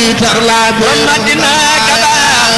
tax laa borom Madina ka baax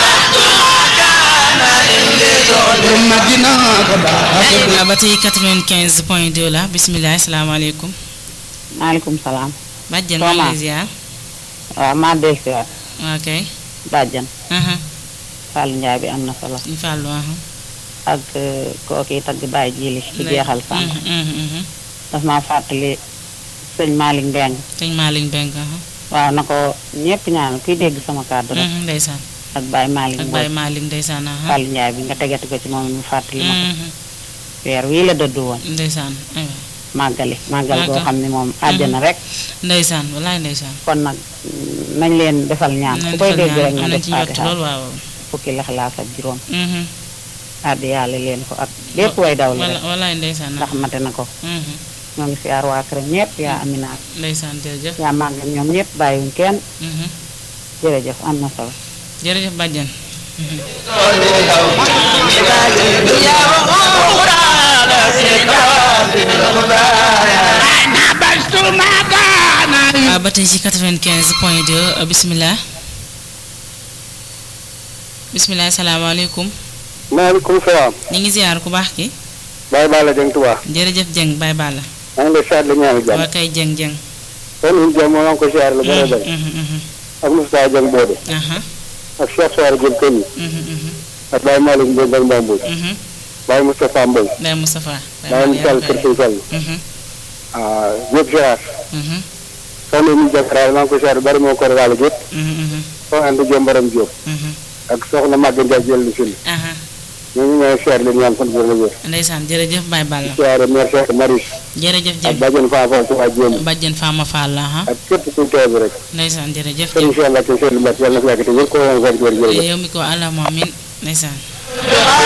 borom Madina ka baax waaw ba tey 95 point 2 la bisimilah asalaamaaleykum. maaleykum salaam. bàjjen maa ngi lay ziar. waaw maa del si waat ok. bàjjan aha Fallou Ndiaye bi am na solo ñu fàllu aha ak kooki tagg Baye Jili ci jeexal sànq Mhm, mhm, mhm. daf maa fàttali sëñ Malick Mbeng sëñ Malick Mbengue aha waaw na ko ñëpp ñaanal kuy dégg sama kàddu rek Mhm, ndeysaan ak Baye Malick ak Mbow Baye Malick ndeysaan aha Fallou Ndiaye bi nga tegati ko ci moom it mu fàttali ma ko Mhm, weer wii la dëddu woon ndeysaan aywa màggali màggal goo Màggal. xam ne moom àjjana rek ndeysaan walaay ndeysaan. kon nag mm, nañ leen defal ñaan ku nañ koy defal dégg ñaan, rek nga am nañ def ci njort fatiha lool waaw. fukki lixlaas ak juróom Mhm. addi yàlla leen ko ak bépp way daw la wala rek walaay ndeysaan ndax mate na ko Mhm, ñoo ngi siyaar waa këram ñëpp yaa aminaat ndeysaan jërëjëf. yaa màggal ñoom ñëpp bàyyiwuñ kenn Mhm. jërëjëf am na solo jërëjëf bàjjen. waaw ba tey ci 95 point 2 bisimilah. bisimilah salaamaaleykum. maaleykum salaam. ñu ngi ziar ku baax ki. Baye Balla Dieng Touba. jërëjëf Dieng Baye Balla. maa ngi lay siyaar la ñaanu jàmm. waa kay Dieng Dieng. kon ñun jàmm maa ngi ko siyaar la bëri bëri. Mhm, mhm, ak Moustapha Dieng Bodé. aha, ak Cheikh Soare Dieng Kenny. mhm, mhm, ak Baye Malick Mbow ak Mbamboy. mhm. Baye Moustapha Mbow. Baye Moustapha. Baye Moussal Kër Sëñ Fall. Mhm, ah Diop Gérard. mhm, soxna ñu Jakaraal maa ngi ko siyaar bari moo ko ragal Diop. mhm, mhm, soxna Anta Diop Mbaram Diop. mhm. ak soxna Maguette Ndiaye jël si li. aha ñooñu ñooy siyaar la ñaan fan wér la wér. ndeysaan jërëjëf Baye Balla. siyaare mère Cheikh Maris. jërëjëf ak Dieng. Badiane Fafa ci waa Jéem. bàjjen Fama Fall la aha ak képp ku teew bi rek. ndeysaan jërëjëf sëriñ Dieng. Cheikh Mbacke Seydou Mbacke yàlla na fi yàgg te wér ko woon wér jërëjëf. yow mi ko àlla moom min ndeysaan